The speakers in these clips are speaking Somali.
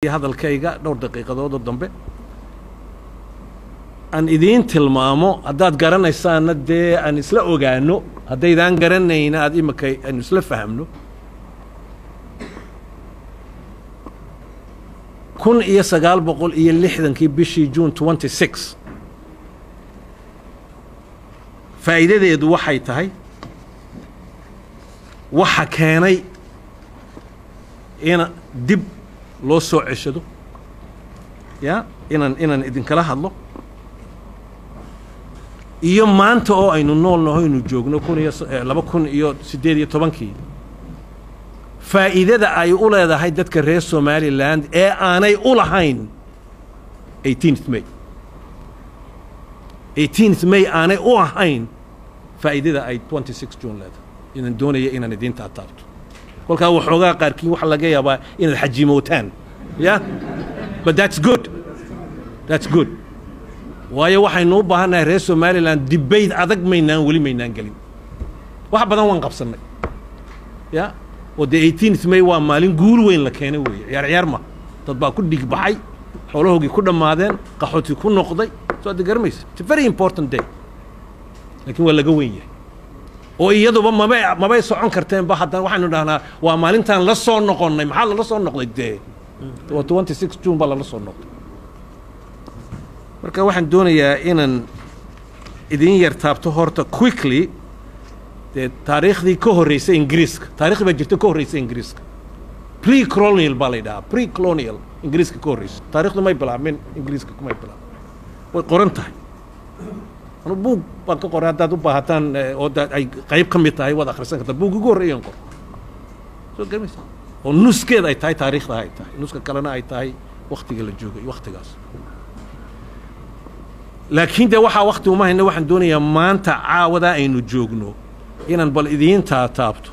hadalkayga dhowr daqiiqadoodoo dambe aan idiin tilmaamo haddaad garanaysaanna dee aan isla ogaano haddaydaan garanayna aad imika aanu isla fahamno kun iyo sagaal boqol iyo lixdankii bishii june twenty six faa'iidadeedu waxay tahay waxa keenay ina dib loo soo ceshado ya inaan inaan idinkala hadlo iyo maanta oo aynu nool naho aynu joogno kun iyo laba kun iyo siddeed iyo tobankii faa'iidada ay u leedahay dadka reer somalilan ee aanay u lahayn eighteenth may eighteenth may aanay u ahayn faa'iidada ay twenty six june leedahay inaan doonaya inaan idiinta ataabto kolkaa waxoogaa qaarkiin waxa laga yaabaa inaad xajimootaan ya but that's good that's good waayo waxaynu u baahannahay reer somalilan dibayd adag maynaan weli maynaan gelin wax badan waan qabsannay ya oo dee eighteenth may waa maalin guul weyn la keenay weeye ciyaar ciyaar ma dad baa ku dhig baxay xoolahoogii ku dhammaadeen qaxooti ku noqday soo adda garamaysa it's a very important day laakiin waa laga weyn yahay oo iyaduba mabay mabay socon karteenba haddana waxaynu dhahnaa waa maalintaan la soo noqonnay maxaa lala soo noqday dee waa twenty six june baa lala soo noqday marka waxaan doonayaa inaan idin yar taabto horta quickly dee taariikhdii ka horreysay ingiriiska taarikhdi baa jirta ka horreysay ingiriiska pre colonial baa la yidhahaa pre colonial ingiriiska ka horreysay taarikhdu may bilaabmin ingiriiska kumay bilaabmin way qoran tahay anu buug baan ka qoray haddaad u baahataan oo ay qayb ka mid tahay waad akhrisan kartaa buug ugu horreeyaan qor soo garmaysa oo nuskeed ay tahay taariikhda ay tahay nuska kalena ay tahay waktiga la joogay waktigaas laakiin dee waxaa wakti uma hayna waxaan doonayaa maanta caawadaa aynu joogno inaan bal idiin taataabto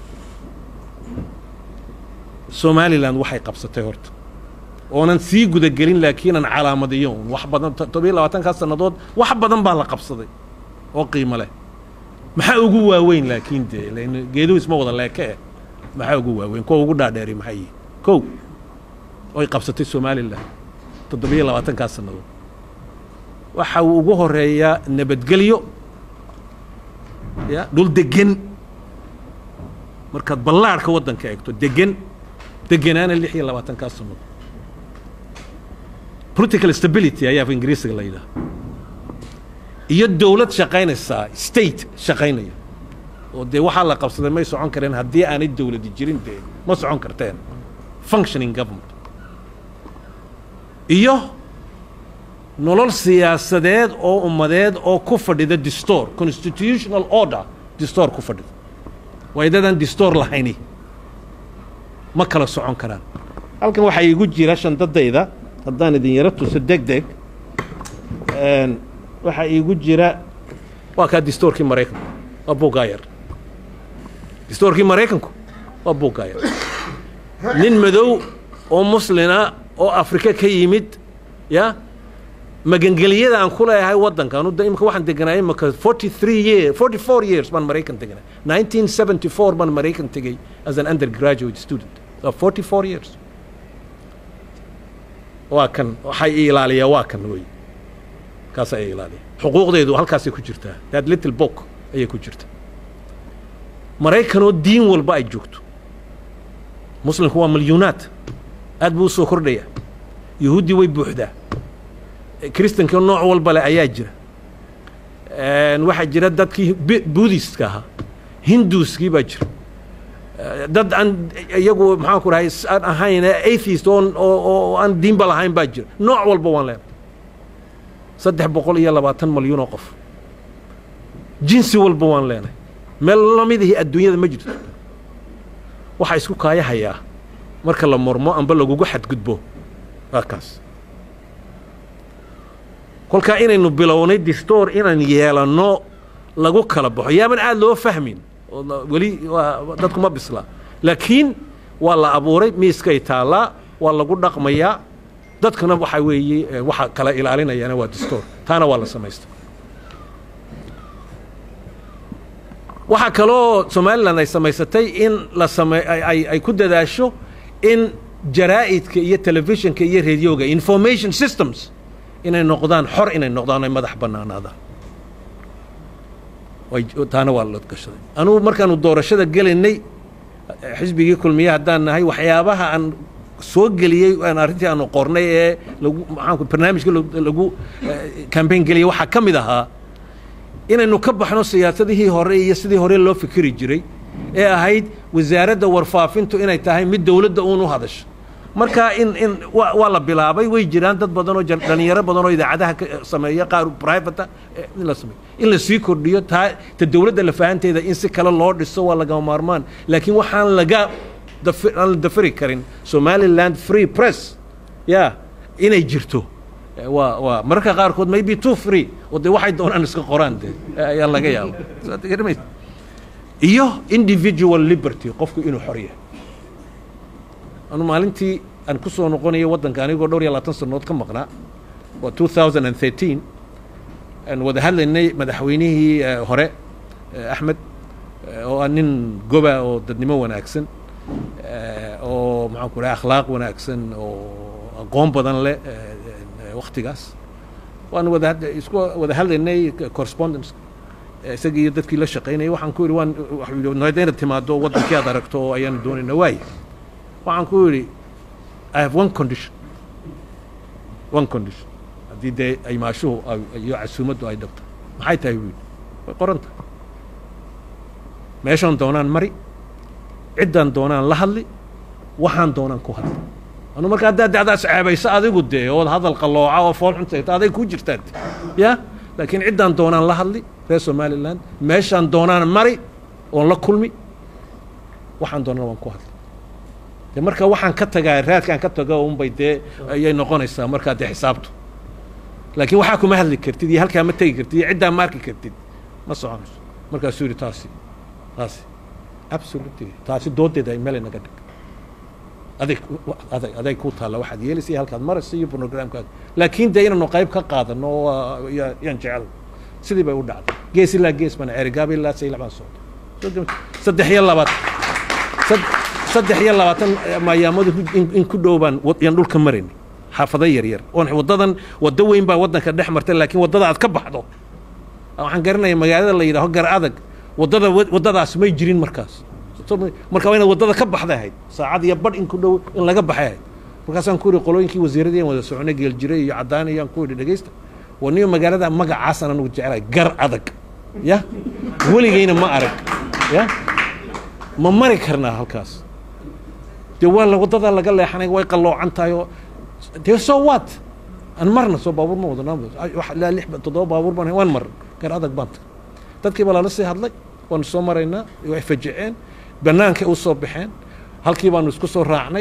somalilan waxay qabsatay horta oonan sii gudagelin laakiinaan calaamadiyo un wax badan todobiyo labaatankaa sannadood wax badan baa la qabsaday oo qiimo leh maxaa ugu waaweyn laakiin dee lan geeduhu isma wada leeke eh maxaa ugu waaweyn kuwa ugu dhaadheeri maxay yihin kow oy qabsatay somalilan toddobiyo labaatankaa sannadood waxa uu ugu horeeyaa nabadgelyo ya dhul degan markaad ballaarhka waddanka eegto degan deganaana lix iyo labaatankaa sannadood political stability ayaa af ingiriisiga la yidhaha iyo dowlad shaqaynaysaa state shaqaynaya oo dee waxaa la qabsaday may socon kareen haddii aanay dowladi jirin dee ma socon karteen functioning government iyo nolol siyaasadeed oo ummadeed oo ku fadhida distoor constitutional order distoor ku fadhida waydadaan distoor lahayni ma kala socon karaan halkan waxaa iigu jira shandadayda haddaan idin yaro tuso deg deg waxaa iigu jira waa kaa distoorkii maraykanku waa bugaayar distoorkii maraykanku waa bugaayar nin madow oo muslina oo afrika ka yimid ya magangeliyada aan ku leeyahay waddanka anu imika waxaan deganaa imika forty three year forty four years baan maraykan deganaa nineteen seventy four baan maraykan tegey as an undergraduate student forty four years waa kan waxay i ilaaliyaa waa kan wey kaasaa i ilaaliya xuquuqdeedu halkaasay ku jirtaa that little book ayay ku jirtaa maraykanoo diin walba ay joogto muslimku waa milyuunaad aad buu u soo kordhaya yahuuddii way buuxdaa kristanka nooc walba leh ayaa jira waxaa jira dadkii buddhistka ahaa hinduuskii baa jira dad aan iyagu maxaan ku dhahay aan ahayn atheist oo oo aan diinba lahayn baa jira nooc walba waan leenahay saddex boqol iyo labaatan malyuun oo qof jinsi walba waan leenahay meel lamidihii adduunyada ma jirto waxaa isku kaaya hayaa marka la mormo amba lagugu xadgudbo waa kaas kolkaa inaynu bilownay distoor inaan yeelanno lagu kala baxo yaaban aad loo fahmin weli dadku ma bislaa laakiin waa la abuuray miiskay taallaa waa lagu dhaqmayaa dadkuna waxaa weeye waxa kala ilaalinayaana waa distoor taana waa la samaysta waxaa kaloo somalilan ay samaysatay in la same ay ay ku dadaasho in jaraa'idka iyo telefishinka iyo radioga information systems inay noqdaan xor inay noqdaan ay madax bannaanaadaan way taana waa la gashaday anugu markaanu doorashada gelaynay xisbigii kulmiye haddaan nahay waxyaabaha aan soo geliyey aan arrintii aanu qornay ee lagu maxaanku barnaamijka lagu campaign geliyey waxaa ka mid ahaa inaynu ka baxno siyaasadihii hore iyo sidii hore loo fikiri jiray ee ahayd wasaaradda warfaafintu inay tahay mid dowladda uun u hadasho marka in in wa waa la bilaabay way jiraan dad badan oo dhalinyaro badan oo idaacadaha ka sameeya qaar private in la sameeyo in la sii kordhiyo taa ta dowladda lafahanteeda in si kale loo dhiso waa lagama maarmaan laakiin waxaan laga aan la dafari karin somaliland free press ya inay jirto waa waa mararka qaarkood maybe too free oo dee waxay doonaan iska qoraan dee ayaa laga yaaba iyo individual liberty qofku inuu xor yahay anu maalintii aan ku soo noqonayo waddanka anigoo dhowr iyo labaatan sannood ka maqnaa waa two thousand and thirteen aan wada hadlaynay madaxweynihii hore axmed oo ah nin goba oo dadnimo wanaagsan oo maxaan ku dhahay akhlaaq wanaagsan oo aqoon badan leh waktigaas waan wada isku wada hadlaynay correspondence isagii iyo dadkii la shaqaynayay waxaan ku yidhi waan waxuu inaad timaado waddankii aad aragto oo ayaanu doonayna waaye waxaan ku yidhi i have one condition one condition haddii dee aymaashuhu iyo casuumaddu ay dhabto maxay tahay buu yidhi way qoran tahay meeshaan doonaan mari ciddaan doonaan la hadli waxaan doonaan ku hadli anu marka haddaad dacdaas ceebayso adigu dee ood hadal qallooca oo fool xuntayta aday kuu jirtaan ya laakiin ciddaan doonaan la hadli reer somaliland meeshaan doonaan mari oon la kulmi waxaan doonaan waan ku hadli de marka waxaan ka tagaa raadkaan ka tago unbay dee ayay noqonaysaa markaa dee xisaabtu laakiin waxaa kuma hadli kartid iyo halkaa ma tegi kartid iyo ciddaa ma arki kartid ma soconayso markaasuu yidhi taasi taasi absolutely taasi doodeeda ay mele naga dhig adig adag aday ku taalla waxaad yeelaysa iyo halkaad maraysa iyo programkaaga laakiin dee inaanu qayb ka qaadano yaan jecel sidii bay u dhacday gees ilaa gees baan ceerigaaba ilaa saylac baan socday saddex iyo labaad saddex iyo labaatan maayaamadu in ku dhow baan yaan dhulka maraynay xaafado yar yar oon waddadan waddo weyn baa waddanka dhex martay laakiin waddada aad ka baxdo waxaan garanaya magaalada la yidhaho gar adag waddada waddadaas may jirin markaas marka waa inaad waddada ka baxday ahayd saacad iyo badh in ku dhow in laga baxay ahayd markaasaan ku yidhi qolooyinkii wasiiradii aan wada soconay geeljire iyo caddaan iyaan ku yidhi dhegaysta waa niyo magaalada magacaasaan anugu jecelahay gar adag ya weligayna ma arag ya ma mari karnaa halkaas dee waa la waddadaa laga leexanay way qalloocan tahay oo dee soo waat aan marna soo baabuur ma wadana ilaa lix toddoba baabuur baan waan marna gar adag baan tagay dadkii baa lala sii hadlay waanu soo maraynaa way fajiceen bannaankay u soo baxeen halkii baanu isku soo raacnay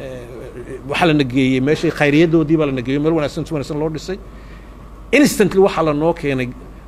waxaa lana geeyey meeshii khayriyadoodii baa lana geeyey meel wanaagsan si wanaagsan loo dhisay instantly waxaa lanoo keenay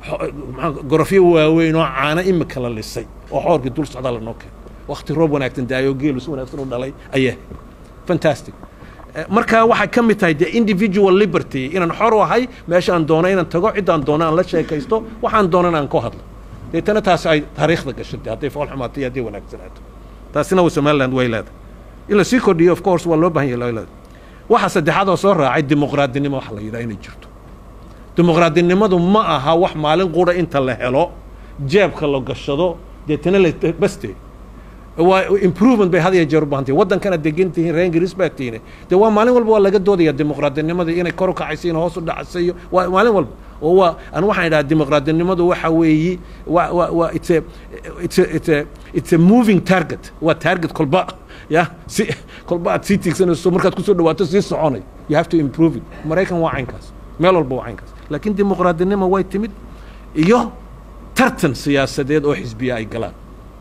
gorofyo waaweyn oo caano imika la lisay oo xoorkii dul socdaa lanoo keenay wakti roob wanaagsan daayoo geelu si wanaagsan u dhalay ayaa fantastic marka waxay ka mid tahay de individual liberty inaan xor u ahay meesha aan doono inaan tago ciddaan doono aan la sheekaysto waxaan doonan aan ku hadlo deetana taasi ay taariikhda gashatay hadday fool xumaato iyo hadday wanaagsanaato taasina wa somaliland way leedahay in la sii kordhiyo of course waa loo bahan yahay leedahay waxa saddexaad oo soo raacay dimuqraadinimo waxa la yidhaha inay jirto dimuqraadinimadu ma aha wax maalin qura inta la helo jeebka la gashado deetana la baste waa improvement bay had iyo jeer u baahantay waddankana degan tihiin reer ingiriis baa tihiin dee waa maalin walba waa laga doodaya dimuqraadinimadii inay kor u kacaysa in hoos u dhacaysayo waa maalin walba oo waa anu waxaan idhaha dimuqraadinimadu waxa weeyi waa waa waa it's a it's a it's a it's a moving target waa target kolba ya si kolba aad sii tiigsanayso markaad kusoo dhawaato sii soconay you have to improve it maraykan waa caynkaas meel walba waa caynkaas laakiin dimuqraadinimo way timid iyo tartan siyaasadeed oo xisbiya ay galaan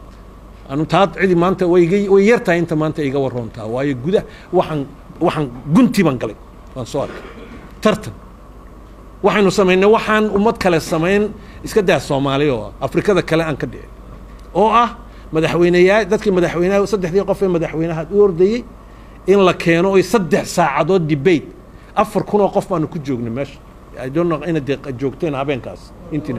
anu taa cidi maanta way iga way yar tahay inta maanta iga waroontaa waayo gudah waxaan waxaan gunti baan galay waan soo arkay tartan waxaynu samaynay waxaan ummad kale samayn iska daa soomaali oo ah afrikada kale aan ka dhicin oo ah madaxweyneyaa dadkii madaxweynaha saddexdii qof ee madaxweynaha u ordayey in la keeno oy saddex saacadood debate afar kun oo qof baanu ku joognay meesha I don't know inaad dee joogteen habeenkaas intina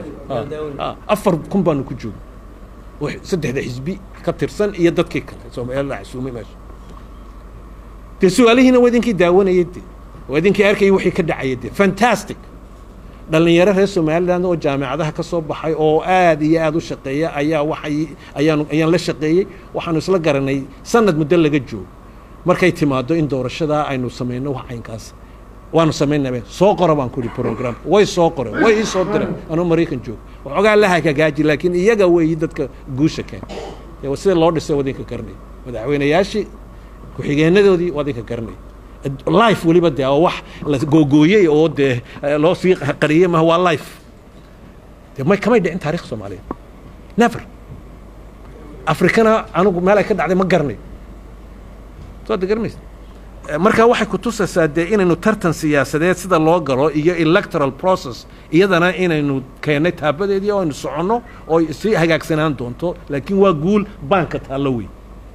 afar kun baanu ku joognay saddexda xisbi ka tirsan iyo dadkii kale soomaalila xasuumay meesha dee su-aalihiina waa idinkii daawanayay de waa idinkii arkayay wixii ka dhacaya de fantastic dhallinyaro reer somaliland oo jaamicadaha ka soo baxay oo aad iyo aad u shaqeeya ayaa waxay ayaan ayaan la shaqeeyey waxaanu isla garanay sanad muddo laga joogo markay timaado in doorashadaa aynu samayno wax caynkaas waanu samaynaba soo qora baan ku ihi program way soo qoreen way ii soo direen anuu maraykan joogo waxoogaa la hagagaaji laakiin iyaga weeyi dadka guusha keen sida loo dhisay wadinka garanay madaxweynayaashii ku-xigeenadoodii wadinka garanay life weliba dee oo wax la googooyey oo dee loo sii qariyey maha waa life dee may kamay dhicin taarikh soomaaliyeed never afrikana anigu meel ay ka dhacday ma garanayo soo de garanaysa marka waxay ku tusaysaa dee inaynu tartan siyaasadeed sida loo galo iyo electoral process iyadana inaynu keennay taabadeedii oo aynu soconno oo sii hagaagsanaan doonto laakiin waa guul baanka taallo weyn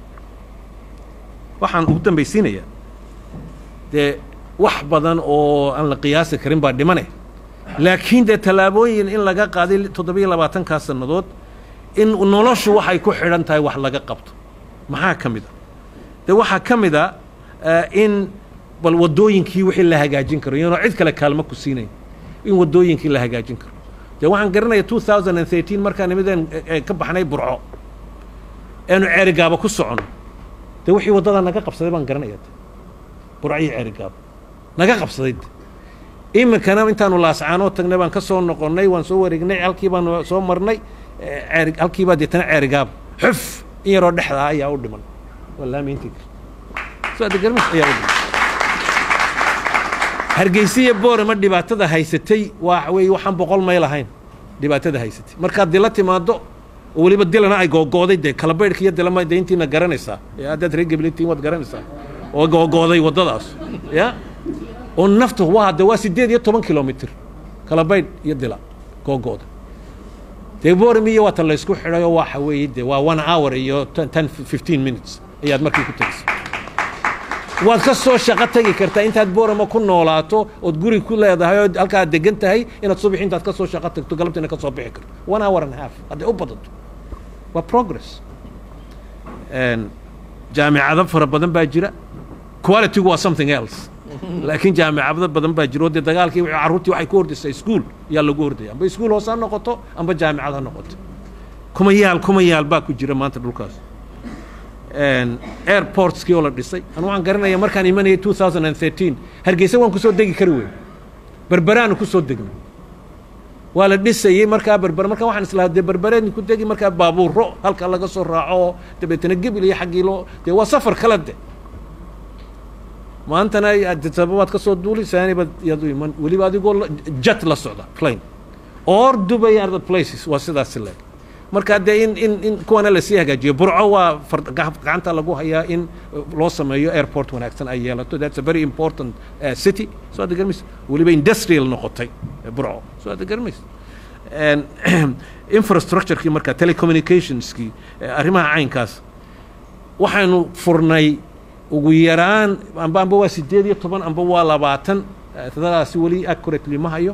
waxaan ugu dambaysiinayaa dee wax badan oo aan la qiyaasi karin baa dhimane laakiin dee tallaabooyin in laga qaaday toddobiyo labaatankaa sannadood in noloshu waxay ku xidhan tahay wax laga qabto maxaa ka mid a dee waxaa ka mid a in bal waddooyinkii wixii la hagaajin karo iyanoo cid kale kaalmo ku siinayn in waddooyinkii la hagaajin karo dee waxaan garanaya two thousand and thirteen markaan nimideen ka baxnay burco eenu ceerigaaba ku socono dee wixii waddadaa naga qabsaday baan garanaya burco iyo ceerigaaba naga qabsaday iminkana intaanu laascaanoo tagnay baan ka soo noqonnay waan soo wareegnay halkii baanu soo marnay ceeri halkiibaa deetana ceerigaaba xuf in yaroo dhexdaa ayaa u dhiman wallaamiintii hargeysiya boorama dhibaatada haysatay waa wey waxaan boqol mayl ahayn dhibaatada haysatay markaad dila timaado oo weliba dilana ay googooday dee kalabaydhka iyo dilama de intiina garanaysaa haddaad reer gablitiin waad garanaysaa oo googooday waddadaas ya oo naftu waa de waa siddeed iyo toban kilomitr kalabaydh iyo dila googooda dee boorami iyo waatan laysku xidhay oo waxa weeye de waa one hour iyo ten fifteen minutes ayaad markii ku tegeysa waad ka soo shaqo tegi kartaa intaad boorama ku noolaato ood guri ku leedahay ood halkaa degan tahay inaad subax intaad ka soo shaqo tagto galabtiina ka soo bixi karto one hour and half hadday u badato waa progress jaamicado fara badan baa jira qualitygu waa something else laakiin jaamicado badan baa jira oo dee dagaalkii carruurtii waxay ku hordisay ischool yaa lagu hordaya amba ischool hoos ha noqoto amba jaamicad ha noqoto kuma yaal kuma yaal baa ku jira maanta dhulkaas airportskii oo la dhisay anu waxaan garanaya markaan imanayay two thousand and thirteen hargeysa waan kusoo degi kari weyn berberaanu kusoo degnay waa la dhisayey markaa berber markaa waxaan islahaa dee berbereedni ku degi markaa baabuuro halka laga soo raaco oo dabeetana gebil iyo xaggii loo dee waa safar kale de maantana sababaad ka soo duuli saanibaad yaad u iman weliba adigoo jet la socda plane or dubai are the places waa sidaas leeg marka dee in in in kuwana lasii hagaajiyo burco waa gacanta lagu hayaa in loo sameeyo airport wanaagsan ay yeelato that's a very important uh, city soo ada garmaysa weliba industrial noqotay burco soo ada garmaysa infrastructurekii marka telecommunicationskii arrimaha caynkaas waxaanu furnay ugu yaraan amba amba waa sideed iyo toban amba waa labaatan tadadaasi weli accurately ma hayo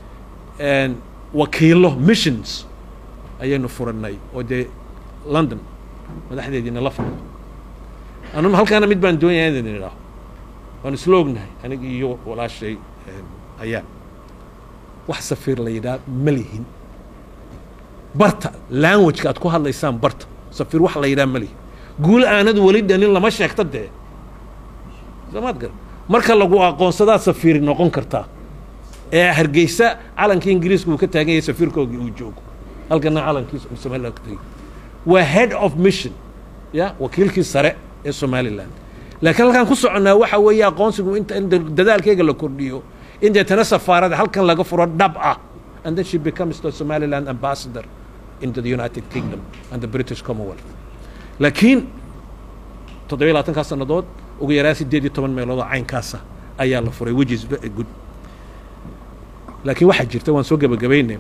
wakiilo missions ayaynu furannay oo dee london madaxdeediina la furno anu halkaana mid baan doonaya in idin idhaaho waan isla ognahay aniga iyo walaashay ayaa wax safiir la yidhaha ma lihin barta languageka aad ku hadlaysaan barta safiir wax la yidhaha ma lihin guul aanad weli dhanin lama sheegto dee samaad gar marka lagu aqoonsadaad safiiri noqon kartaa ee hargeysa calankii ingiriiska uu ka taagan yahay safiirkoogii uu joogo halkana calankiisa somaliland ka tegey waa head of mission ya wakiilkii sare ee somaliland laakiin halkaan ku soconnaa waxa weeye aqoonsigu inta in dadaalkeyga la kordhiyo in deetana safaarada halkan laga furo dhab ah and then she becomes the somaliland ambassador into the united kingdom and the british commonwealth laakiin toddobiyo labaatankaa sannadood ugu yaraan siddeed iyo toban meeloodoo caynkaasa ayaa la furay which is very good laakiin waxaa jirta waan soo gebagabaynay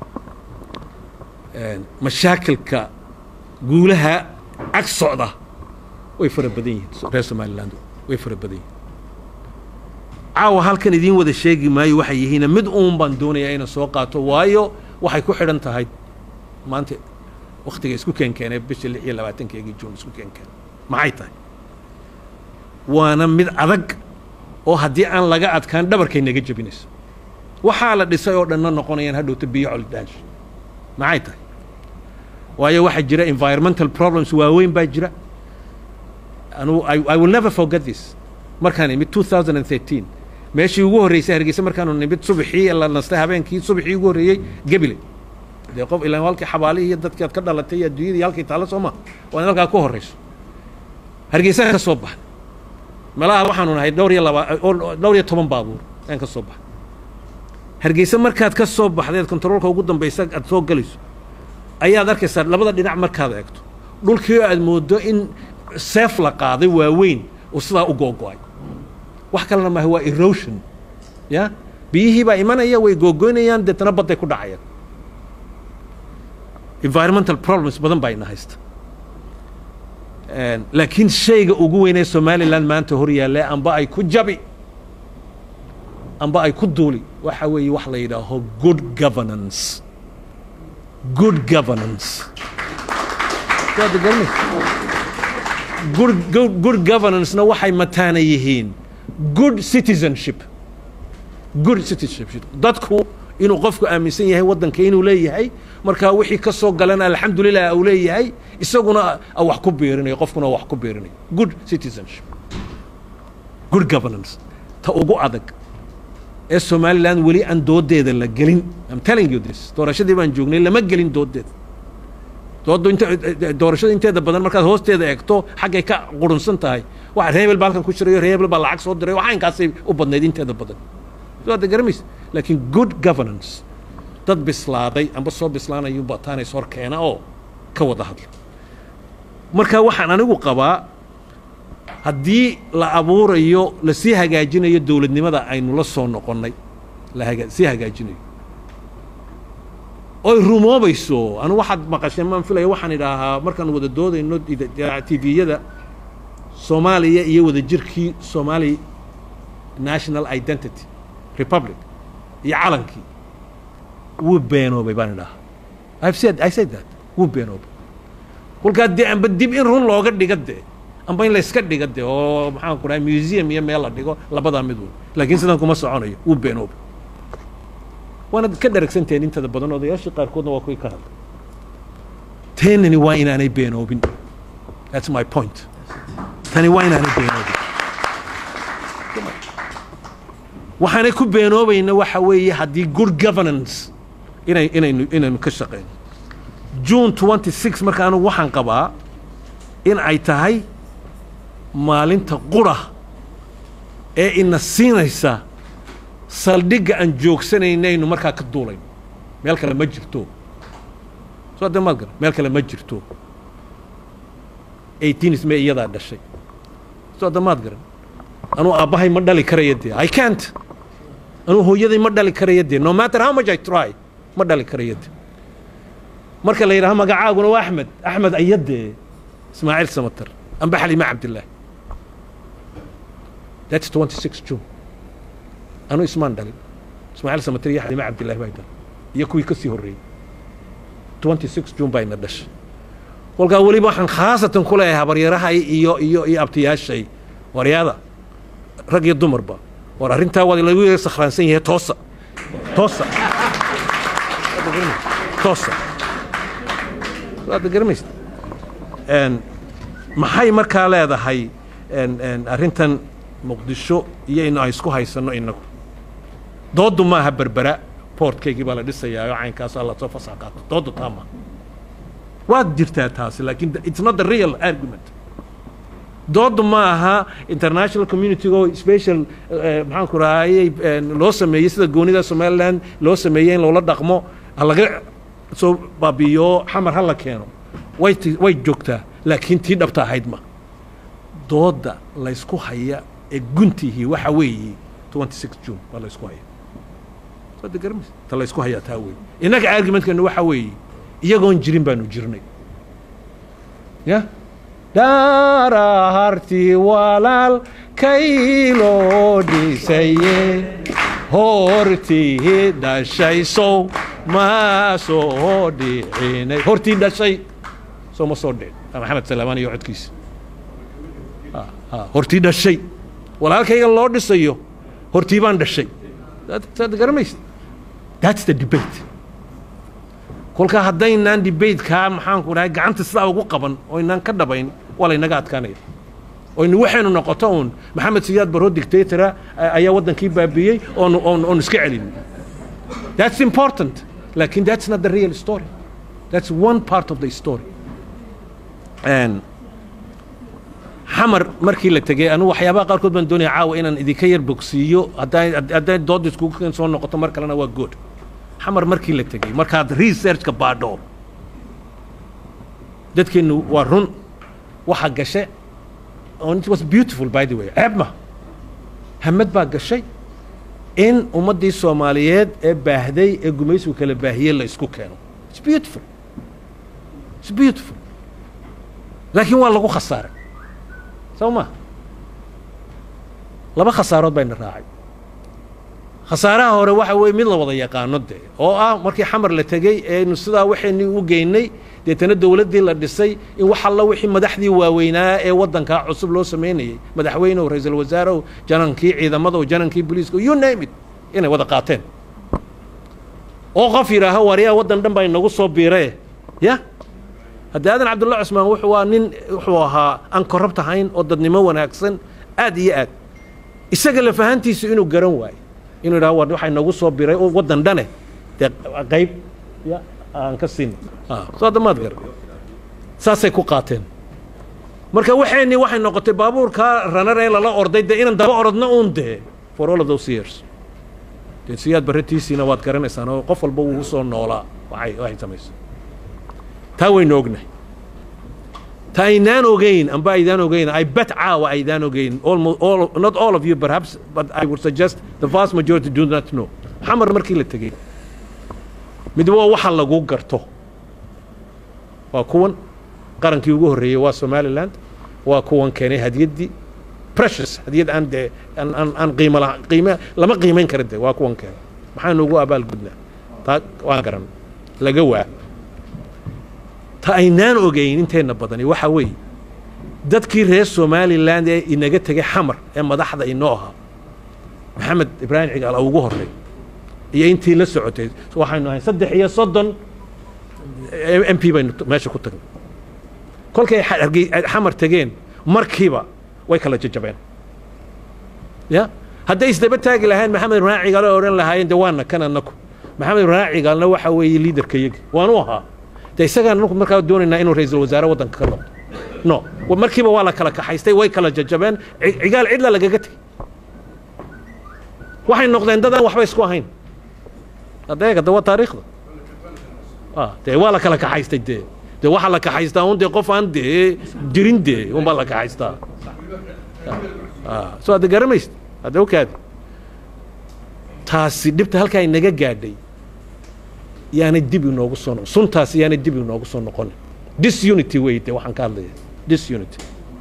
mashaakilka guulaha ag socda way fara badan yihiin reer somaliland way fara badan yihiin caawa halkan idiin wada sheegi maayo waxay yihiina mid uun baan doonayaa inaan soo qaato waayo waxay ku xidhan tahay maanta waktiga isku keenkeenee bisha lix iyo labaatankeegii juun isku keenkeen maxay tahay waana mid adag oo haddii aan laga adkaan dhabarkay naga jebinayso waxaa la dhisay oo dhanna noqonayaan hadhowta biyo colidaash maxay tahay waayo waxaa jira environmental problems waaweyn baa jira anu I, I will never forget this markaan imid 2013 meeshii ugu horreysay hargeysa markaanu nimid subaxii la nastay habeenkii subaxii ugu horreeyey gebile dee qof ilaan halkii xabaalihii iyo dadkii aad ka dhalatay iyo adduunyadii iyo halkii taalla soo ma waa in halkaa ku horreyso hargeysaan ka soo baxay meelaha waxaanu nahay dhowr iyo laba dhowr iyo toban baabuur ayaan ka soo baxay hargeysa markaad ka soo baxdeed kontaroolka ugu dambaysa aad soo gelayso ayaad arkaysaa labada dhinac markaad eegto dhulkii aad moodo in seef la qaaday waaweyn oo sidaa u googo'ay wax kalena maaha waa erosion ya biyihii baa imanaya way googoynayaan deetana badday ku dhacayaan environmental problems badan baa ina haysta laakiin shayga ugu weynee somaliland maanta hor yaalle amba ay ku jabi amba ay ku duuli waxa weeye wax la yidhaaho good governance good governance waad garanaysa good, good, good governance-na waxay mataana yihiin good citizenship good citizenship dadku inuu qofku aaminsan yahay waddanka inuu leeyahay markaa wixii ka soo galana alxamdulilah uu leeyahay isaguna wax ku biirinayo qofkuna wax ku biirinayo good citizenship good governance ta ugu adag ee somaliland weli aan doodeeda la gelin I'm telling you this doorashadii baan joognay lama gelin doodeeda dooddu inta doorashada inteeda badan markaad hoosteeda eegto xaggay ka qurunsan tahay waxa reebel baa halkan ku jirayo reebel baa lacag soo diray waxa inkaasay u badnayd inteeda badan soo ada garamaysa laakiin good governance dad bislaaday amba soo bislaanayu bataanays hor keena oo ka wada hadla marka waxaan anigu qabaa haddii la abuurayo lasii hagaajinayo dowladnimada aynu la soo noqonnay la haga sii hagaajinayo oy rumoobayso anu waxaad maqasheen maan filaya waxaan idhaahaa markaan wada doodayno tviyada soomaaliya iyo wadajirkii somali national identity republic iyo calankii wuu beenoobay baan idhahaa I've said, I said that wuu beenoobay kolkaa dee amba dib in run looga dhiga dee amba in layska dhiga dee oo maxaan ku dhahay museum iyo meel la dhigo labadaa mid weyn laakiin sidan kuma soconayo wuu beenoobay waanad ka dharagsantahen intada badan odayaashii qaarkoodna waa kuwii ka hadlay teenani waa inaanay beenoobin that's my point tani waa inaanay beenoobin waxaanay ku beenoobayna waxa weeye haddii good governance inay inaynu inaynu ka shaqeyno june twenty six marka anugu waxaan qabaa in ay tahay maalinta qura ee ina siinaysa saldhigga aan joogsanaynaynu markaa ka duulayno meel kale ma jirto soo de maad garan meel kale ma jirto eighteenis may iyadaa dhashay soo de maad garan anuu aabbahay ma dhali karaya dee i can't anuu hooyaday ma dhali karaya dee no matter how much i try ma dhali karaya dee marka la yidhaha magacaaguna waa axmed axmed ayadee ismaaciil samatar amba xalima cabdillaahi that's twenty six june anu ismaan dhalin ismaaciil samatar iyo xalima cabdillahi baa dhalin iyo kuwii ka sii horreeyey twenty six june baa ina dhashay kolkaa weliba waxaan khaasatan ku leeyahay habaryarahay iyo iyo iyo abtiyaashay waryaada rag iyo dumarba war arrintaa waa lagu yara sakhraansan yahay toosa toosa toosa waad garamaysa maxay markaa leedahay arrintan muqdisho iyo inu ay isku haysanno inagu dooddu maaha berbera boortkaygii baa la dhisayaa oo caynkaasoo lasoo fasax qaato dooddu taa maaha waad jirtaa taasi laakiin it's not the real argument dooddu ma aha international community oo special maxaan ku rahayey loo sameeyey sida goonida somaliland loo sameeyey in loola dhaqmo ha laga soo baabiyo xamar ha la keeno way t way joogtaa laakiin tii dhabta ahayd ma doodda laysku haya ee guntihii waxa weeye twenty six june waa laysku haya soo de garamaysa ta laysku hayaa taa weeye innaga argumentkeenu waxa weeye iyagoon jirin baanu jirnay ya dhaarahartii walaal kayloo dhisaye hortii dhashaysow ma soo dhicinay hortii dhashay soo ma soo dhicin maxamed salaamaan iyo codkiisa hortii dhashay walaalkayga loo dhisayo hortii baan dhashay saad garamaysa that's the debate kolkaa haddaynaan debatekaa maxaanku dhahay gacanta sidaa ugu qaban oo inaan ka dhabayn waa laynaga adkaanaya oynu waxaynu noqoto uun maxamed siyaad baroo dictatora ayaa waddankii baabiiyey oon oon oon iska celin that's important lakin that's not the real story that's one part of the story and xamar markii la tegey anugu waxyaabaha qaarkood baan doonaya caawa inaan idinka yar bogsiiyo hadday hadday doodda iskugu keen soo noqoto mar kalena waa good xamar markii la tegey markaad researchka baadho dadkeennu waa run waxa gashe it was beautiful by the way ceeb ma hamad baa gashay in ummaddii soomaaliyeed ee baahday ee gumaysigu kala baahiyey la isku keeno it's beautiful it's beautiful laakiin waa lagu khasaaray soo ma laba khasaarood bayna raacay khasaaraha hore waxa weeye mid la wada yaqaano dee oo ah markii xamar la tegey eenu sidaa waxaynii u geynay deetana dowladdii la dhisay in wax alla wixii madaxdii waaweynaa ee waddankaa cusub loo samaynayey madaxweynew ra-iisul wasaarew janankii ciidamadaw janankii booliiska you name it inay wada qaateen oo qof yidhaaho waryaa waddan dhan baa inagu soo biiree ya haddii aadan cabdulla cusmaan wuxuu waa nin wuxuu ahaa aan korrupt ahayn oo dadnimo wanaagsan aad iyo aad isaga lafahantiisu inuu garan waayo inuu yidhaho war waxaa inagu soo biray oo waddan dhane dee qayb ya aan ka siin soo hadda maad gar saasay ku qaateen marka waxaynii waxay noqotay baabuurkaa ranar ee lala orday dee inaan daba orodna uun dee for all of those years dee siyaad barratiisiina waad garanaysaan oo qof walba wuu soo noolaa waxay waxay samaysay taa waynu ognahay ta aynaan ogeyn amba aydaan ogeyn i bet caawa aydaan ogeyn almost all not all of you perhaps but i would suggest the vast majority do not know xamar markii la tegey mid waa waxa lagu garto waa kuwan qarankii ugu horreeyey waa somaliland waa kuwan keenay hadiyaddii precious hadiyad aan dee aan aan aan qiimo la qiime lama qiimayn kara dee waa kuwan keenay maxaanu ugu abaalgudnaa taa waan garan laga waa ta aynaan ogeyn inteenna badani waxa weeye dadkii reer somaliland ee inaga tegay xamar ee madaxda inoo ahaa maxamed ibraahim cigaal ugu horrey iyo intii la socotay waxaynu ahay saddex iyo soddon m p baynu meesha ku tagnay kolkay xamar tegeen markiiba way kala jajabeen ya hadday isdaba taagi lahayn maxamed ibraahim cigaal oo odhan lahaayeen de waana kan annaku maxamed ibraahim cigaalna waxa weeye liidarka yagi waanu ahaa de isagaan anku markaa doonaynaa inuu ra-iisul wasaare waddanka ka noqdo no markiiba waa la kala kaxaystay way kala jajabeen cigaal cidla lagaga tegey waxay noqdeen dad aan waxba isku ahayn adeega de waa taariikhda dee waa la kala kaxaystay dee dee waxaa la kaxaystaa un dee qof aan dee jirin dee unbaa la kaxaystaa soo adde garamaysid hadde okaadi taasi dhibta halkaa inaga gaadhay yaanay dib inoogu soo noqon suntaas yaanay dib inoogu soo noqonin disunity wey dee waxaan ka hadlaya disunity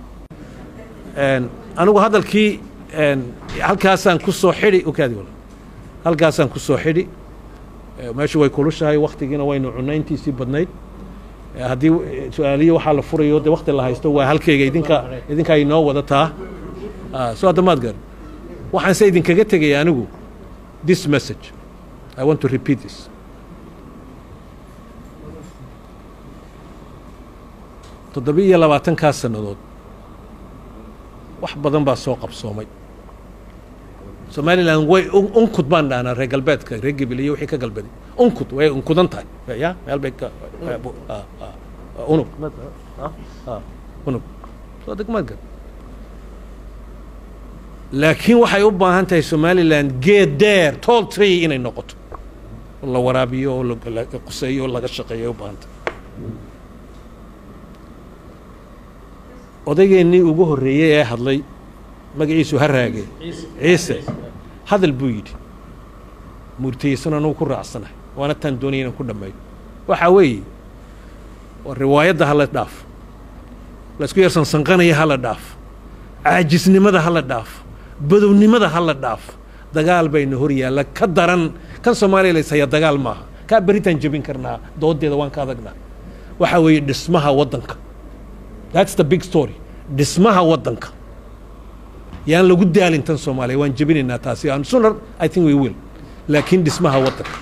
anigu hadalkii halkaasaan ku soo xidhi okaadi wala halkaasaan ku soo xidhi meeshu way kulushahay waktigiina waynu cunayntiisii badnayd haddii su-aaliyo waxaa la furayo dee wakti la haysto waa halkeyga idinka idinkaa inoo wadataa soo hadda maad garan waxaan se idinkaga tegaya anigu this message i want to repeat this toddoba iyo labaatankaa sannadood wax badan baa soo qabsoomay somalilan way unkud baan dhahnaa reer galbeedka reer gebil iyo wixii ka galbeday unkud way unkudan tahay ya meel bay ka unug unug soo degmaad gar laakiin waxay u baahan tahay somalilan geed deer tall tree inay noqoto oo la waraabiyo oo la quseeyo oo laga shaqeeyo ay u baahan tahay odaygeenii ugu horreeyey ee hadlay magaciisu ha raage ciise hadal buu yidhi murtiyeysan anugu ku raacsanahay waana taan doonaya inaan ku dhammeeyo waxaa weeye waa riwaayadda hala dhaaf laysku yarsansanqanaya hala dhaaf caajisnimada hala dhaaf badownimada hala dhaaf dagaal bayna hor yaalla ka daran kan soomaaliya layshaya dagaal maaha kaa beritaan jebin karnaa doodeeda waan ka adagnaa waxaa weeye dhismaha waddanka that's the big story dhismaha waddanka yaan lagu daalin tan soomaaliya waan jebinaynaa taasi aan sooner i think we will laakiin dhismaha waddanka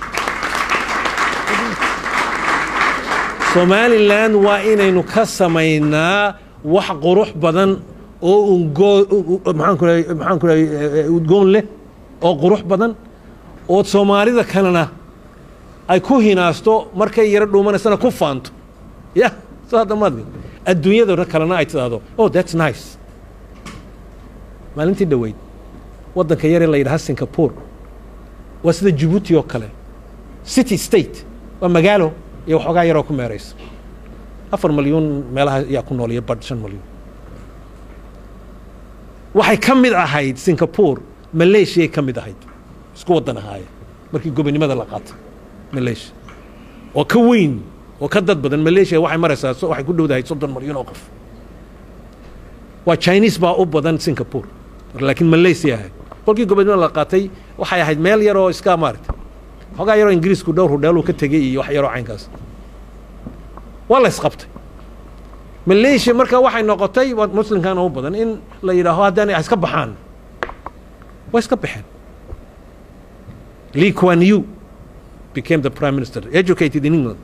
somalilan waa inaynu ka samaynaa wax qurux badan oo ungoo maxaan ku rahay maxaan ku rahay udgoon leh oo qurux badan oo soomaalida kalena ay ku hinaasto markay yaro dhuumanaysana ku faanto ya soo hadda maad adduunyada kalena ay tidhaahdo oh that's nice maalintii dhoweyd waddanka yaree la yidhaha singapore waa sida jibuuti oo kale city state waa magaalo iyo waxoogaa yaroo ku meeraysa afar malyuun meelaha ayaa ku nool iyo badh shan malyuun waxay ka mid ahayd singapore malaysiyaay ka mid ahayd isku waddan ahaayeen markii gobonimada la qaatay malaysia oo ka weyn oo ka dad badan malaysia waxay maraysaa waxay ku dhowdahay soddon malyuun oo qof waa chinese baa u badan singapore laakiin malaysia ahayd kolkii gobonimada la qaatay waxay ahayd meel yar oo iska maaragtay xoogaa yaroo ingiriisku dhowr hudheeluu ka tegey iyo wax yaroo caynkaas waa la isqabtay malaysia marka waxay noqotay muslimkana u badan in la yidhaaho haddaan iska baxaan way iska baxeen lee kuan yu became the prime minister educated in england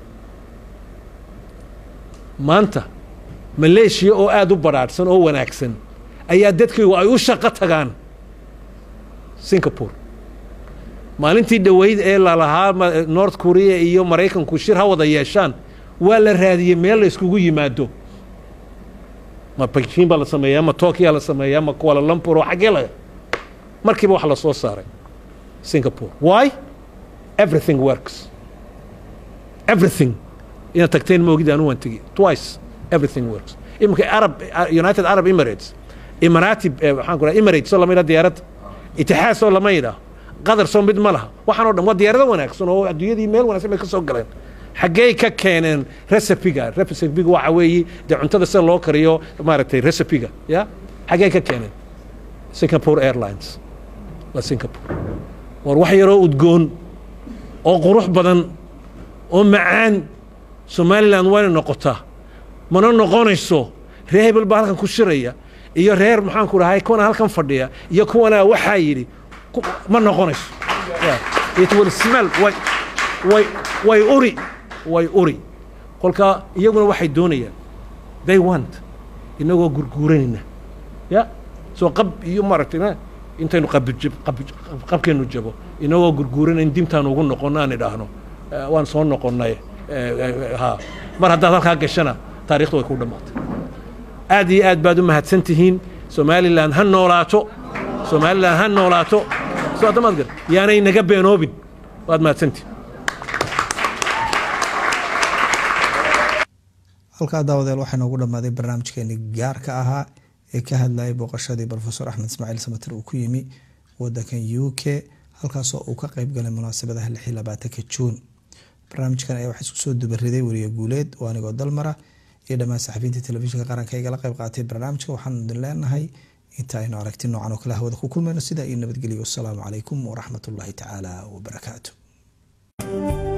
maanta malaysia oo aada u badhaadhsan oo wanaagsan ayaa dadkaygu ay u shaqo tagaan singapore maalintii dhoweyd ee lalahaa north korea iyo maraykanku shir ha wada yeeshaan waa la raadiyey meel la iskugu yimaado ma beijing baa la sameeyaa ma tokyo la sameeyaa ma kuala lumpur oo xaggee la markiiba wax la soo saaray singapore why everything works everything inaad tagteen ma ogid anu waan tegi twice everything works iminka arab united arab emirates imarati waxaan ku raha emirates oo lama yidhaha diyaaradda itixaad soo lama yidhaah qadar soo mid ma laha waxaan o dhan waa diyaarado wanaagsan oo adduunyadii meel wanaagsan bay ka soo galeen xaggey ka keeneen recipiga recipiga waxa weeye dee cuntada sida loo kariyo maaragtay recipiga ya xaggey ka keeneen singapore airlines waa singapore war wax yaroo udgoon oo qurux badan oo macaan somalilan wayna noqotaa mana noqonayso reer hebel baa halkan ku shiraya iyo reer maxaan ku dhahay kuwana halkan fadhiya iyo kuwana waxaa yidhi ma noqonayso it will smell way way way uri way uri kolka iyaguna waxay doonayaan they want inagoo gurguuranayna ya soo qab iyo maaragtay intaynu qabkeenu jabo inagoo gurguuranayn dimtaan ugu noqonno aan idhaahno waan soo noqonnay ha mar haddaad halkaa gashana taarikhdu way ku dhammaatay aad iyo aad baad u mahadsan tihiin somalilan ha noolaato somalilan ha noolaato soo addamaad gar yaanay naga beenoobin waad mahadsantihin halkaa daawadeel waxaa noogu dhammaaday barnaamijkeeni gaarka ahaa ee ka hadlayay booqashadii rofesor axmed ismaaciil samater uu ku yimi wadankan u k halkaasoo uu ka qeyb galay munaasabadaha lixii labaatanka juun barnaamijkan ayaa waxaa isku soo dubariday weriye guuleed oo anigoo dalmara iyo dhammaan saxafiyiinta telefishinka qaranka igala qeyb qaatay barnaamijka waxaanu idin leenahay inta aynu aragti noocan oo kale hawada ku kulmayno sidaa iyo nabadgelyo wasalaamu calaykum waraxmat ullaahi tacaala wabarakaatu